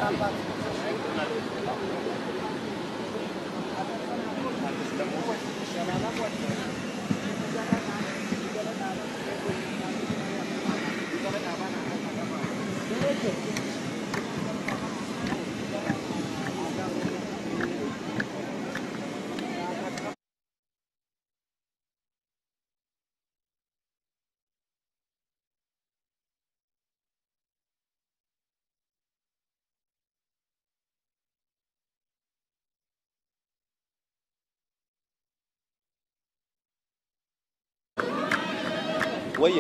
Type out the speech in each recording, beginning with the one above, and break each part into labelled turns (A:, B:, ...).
A: ወይ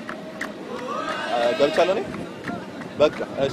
A: ገብቻለሁ እኔ በቃ እሺ።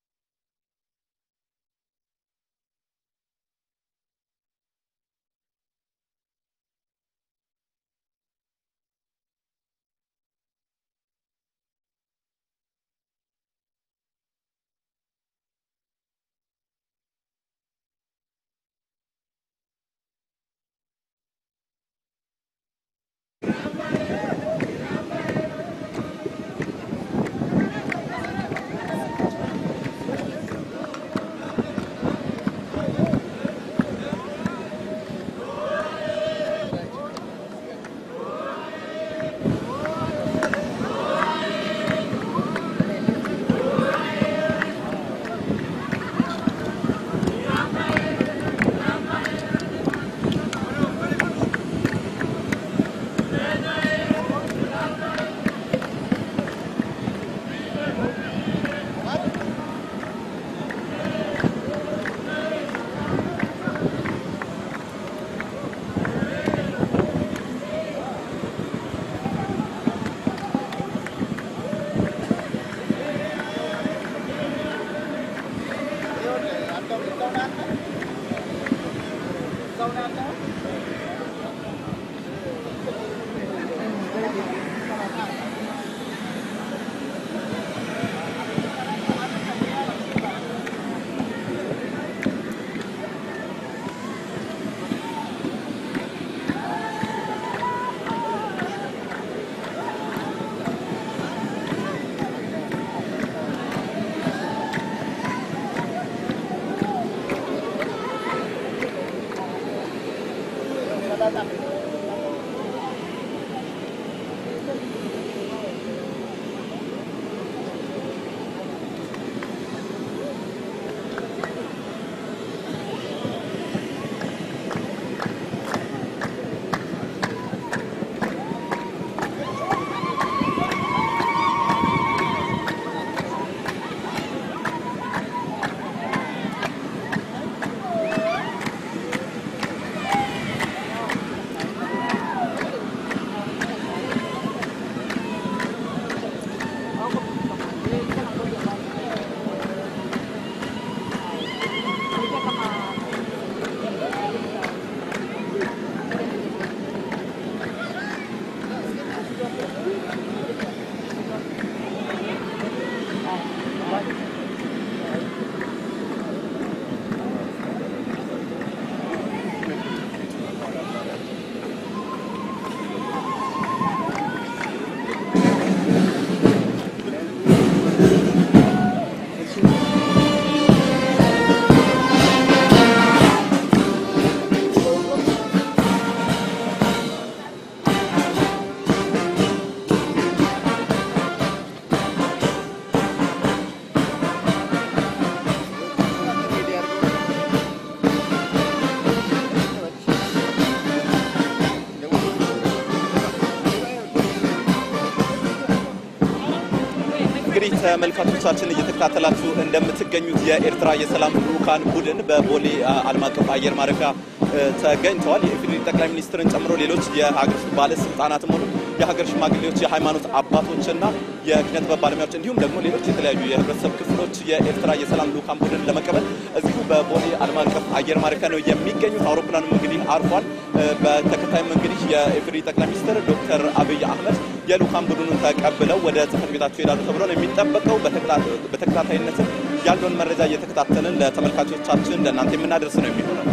A: እንግዲህ ተመልካቾቻችን እየተከታተላችሁ እንደምትገኙት የኤርትራ የሰላም ልዑካን ቡድን በቦሌ ዓለም አቀፍ አየር ማረፊያ ተገኝተዋል። የኢፌዴሪ ጠቅላይ ሚኒስትርን ጨምሮ ሌሎች የሀገር ውስጥ ባለስልጣናትም ሆኑ የሀገር ሽማግሌዎች፣ የሃይማኖት አባቶችና የኪነ ጥበብ ባለሙያዎች እንዲሁም ደግሞ ሌሎች የተለያዩ የህብረተሰብ ክፍሎች የኤርትራ የሰላም ልዑካን ቡድን ለመቀበል እዚሁ በቦሌ ዓለም አቀፍ አየር ማረፊያ ነው የሚገኙት። አውሮፕላኑም እንግዲህ አርፏል። በተከታይም እንግዲህ የኢፌዴሪ ጠቅላይ ሚኒስትር ዶክተር አብይ አህመድ የልዑካን ቡድኑን ተቀብለው ወደ ጽህፈት ቤታቸው ይሄዳሉ ተብሎ ነው የሚጠበቀው። በተከታታይነትም ያለውን መረጃ እየተከታተልን ለተመልካቾቻችን ለእናንተ የምናደርስ ነው የሚሆነው።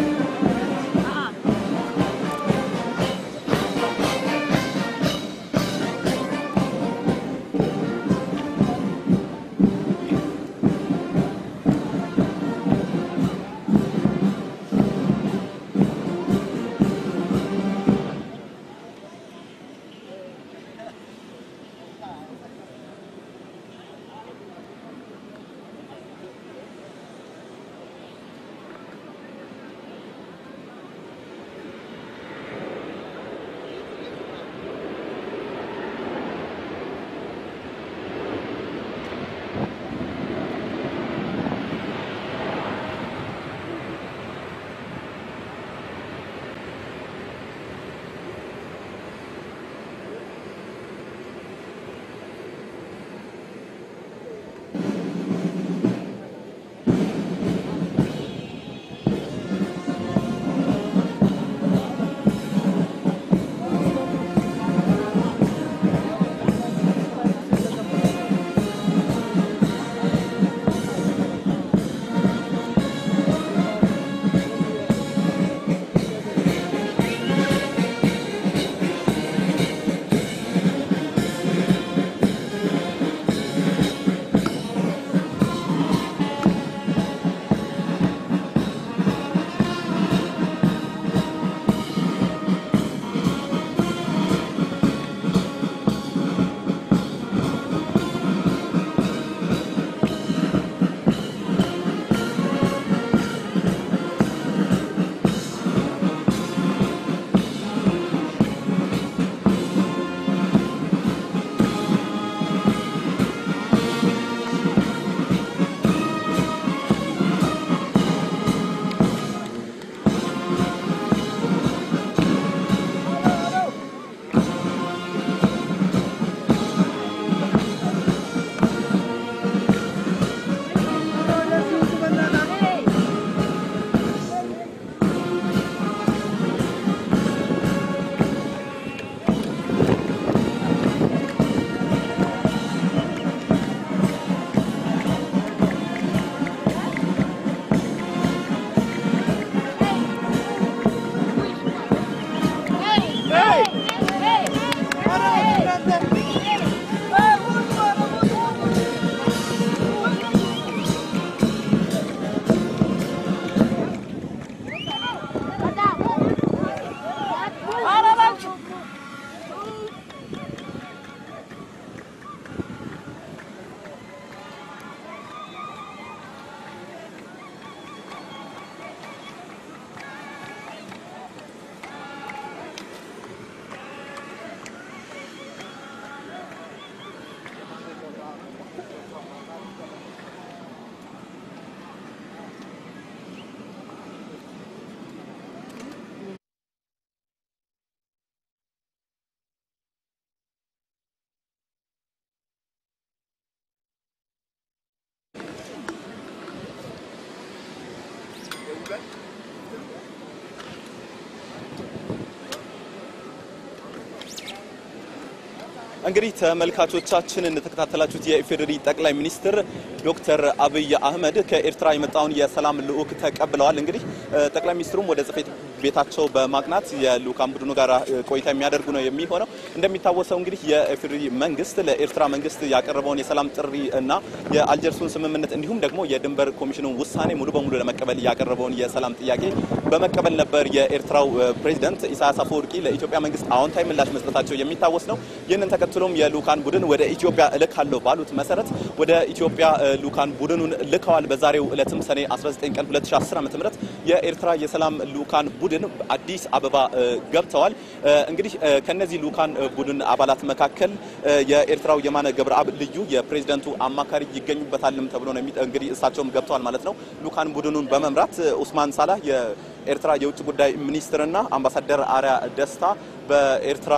A: እንግዲህ ተመልካቾቻችን እንደተከታተላችሁት የኢፌዴሪ ጠቅላይ ሚኒስትር ዶክተር አብይ አህመድ ከኤርትራ የመጣውን የሰላም ልዑክ ተቀብለዋል። እንግዲህ ጠቅላይ ሚኒስትሩም ወደ ጽሕፈት ቤታቸው በማቅናት የልዑካን ቡድኑ ጋር ቆይታ የሚያደርጉ ነው የሚሆነው። እንደሚታወሰው እንግዲህ የኢፌዴሪ መንግስት ለኤርትራ መንግስት ያቀረበውን የሰላም ጥሪ እና የአልጀርሱን ስምምነት እንዲሁም ደግሞ የድንበር ኮሚሽኑን ውሳኔ ሙሉ በሙሉ ለመቀበል ያቀረበውን የሰላም ጥያቄ በመቀበል ነበር የኤርትራው ፕሬዚደንት ኢሳያስ አፈወርቂ ለኢትዮጵያ መንግስት አዎንታዊ ምላሽ መስጠታቸው የሚታወስ ነው። ይህንን ተከትሎም የልዑካን ቡድን ወደ ኢትዮጵያ እልካለሁ ባሉት መሰረት ወደ ኢትዮጵያ ልዑካን ቡድኑን ልከዋል። በዛሬው ዕለትም ሰኔ 19 ቀን 2010 ዓ.ም የኤርትራ የሰላም ልዑካን ቡድን አዲስ አበባ ገብተዋል። እንግዲህ ከነዚህ ልዑካን ቡድን አባላት መካከል የኤርትራው የማነ ገብረአብ ልዩ የፕሬዝደንቱ አማካሪ ይገኙበታልም ተብሎ ነው እንግዲህ እሳቸውም ገብተዋል ማለት ነው። ልዑካን ቡድኑን በመምራት ኡስማን ሳላህ የኤርትራ የውጭ ጉዳይ ሚኒስትርና አምባሳደር አርያ ደስታ በኤርትራ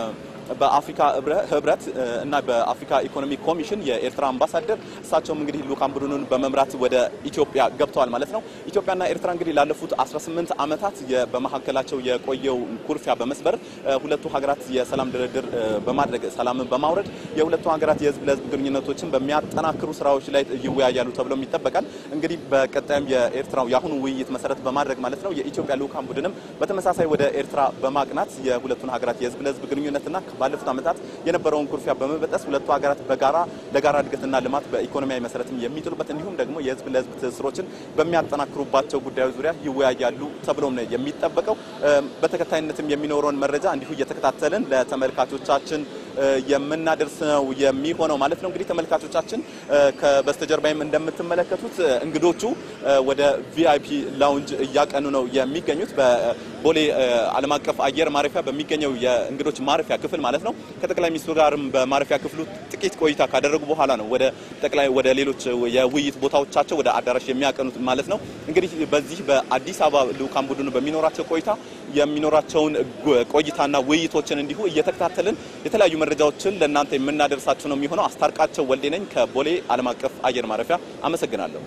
A: በአፍሪካ ህብረት እና በአፍሪካ ኢኮኖሚ ኮሚሽን የኤርትራ አምባሳደር እሳቸውም እንግዲህ ልዑካን ቡድኑን በመምራት ወደ ኢትዮጵያ ገብተዋል ማለት ነው። ኢትዮጵያና ኤርትራ እንግዲህ ላለፉት 18 ዓመታት በመካከላቸው የቆየው ኩርፊያ በመስበር ሁለቱ ሀገራት የሰላም ድርድር በማድረግ ሰላምን በማውረድ የሁለቱ ሀገራት የህዝብ ለህዝብ ግንኙነቶችን በሚያጠናክሩ ስራዎች ላይ ይወያያሉ ተብሎም ይጠበቃል። እንግዲህ በቀጣይም የኤርትራው የአሁኑ ውይይት መሰረት በማድረግ ማለት ነው የኢትዮጵያ ልዑካን ቡድንም በተመሳሳይ ወደ ኤርትራ በማቅናት የሁለቱን ሀገራት የህዝብ ለህዝብ ግንኙነትና ባለፉት ዓመታት የነበረውን ኩርፊያ በመበጠስ ሁለቱ ሀገራት በጋራ ለጋራ እድገትና ልማት በኢኮኖሚያዊ መሰረትም የሚጥሉበት እንዲሁም ደግሞ የህዝብ ለህዝብ ትስስሮችን በሚያጠናክሩባቸው ጉዳዮች ዙሪያ ይወያያሉ ተብሎም ነው የሚጠበቀው። በተከታይነትም የሚኖረውን መረጃ እንዲሁ እየተከታተልን ለተመልካቾቻችን የምናደርስ ነው የሚሆነው ማለት ነው። እንግዲህ ተመልካቾቻችን ከበስተጀርባይም እንደምትመለከቱት እንግዶቹ ወደ ቪአይፒ ላውንጅ እያቀኑ ነው የሚገኙት በቦሌ ዓለም አቀፍ አየር ማረፊያ በሚገኘው የእንግዶች ማረፊያ ክፍል ማለት ነው። ከጠቅላይ ሚኒስትሩ ጋርም በማረፊያ ክፍሉ ጥቂት ቆይታ ካደረጉ በኋላ ነው ወደ ጠቅላይ ወደ ሌሎች የውይይት ቦታዎቻቸው ወደ አዳራሽ የሚያቀኑት ማለት ነው። እንግዲህ በዚህ በአዲስ አበባ ልዑካን ቡድኑ በሚኖራቸው ቆይታ የሚኖራቸውን ቆይታና ውይይቶችን እንዲሁ እየተከታተልን የተለያዩ መረጃዎችን ለእናንተ የምናደርሳችሁ ነው የሚሆነው። አስታርቃቸው ወልዴ ነኝ ከቦሌ ዓለም አቀፍ አየር ማረፊያ አመሰግናለሁ።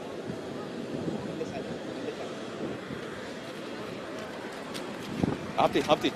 A: ሀብቴ ሀብቴ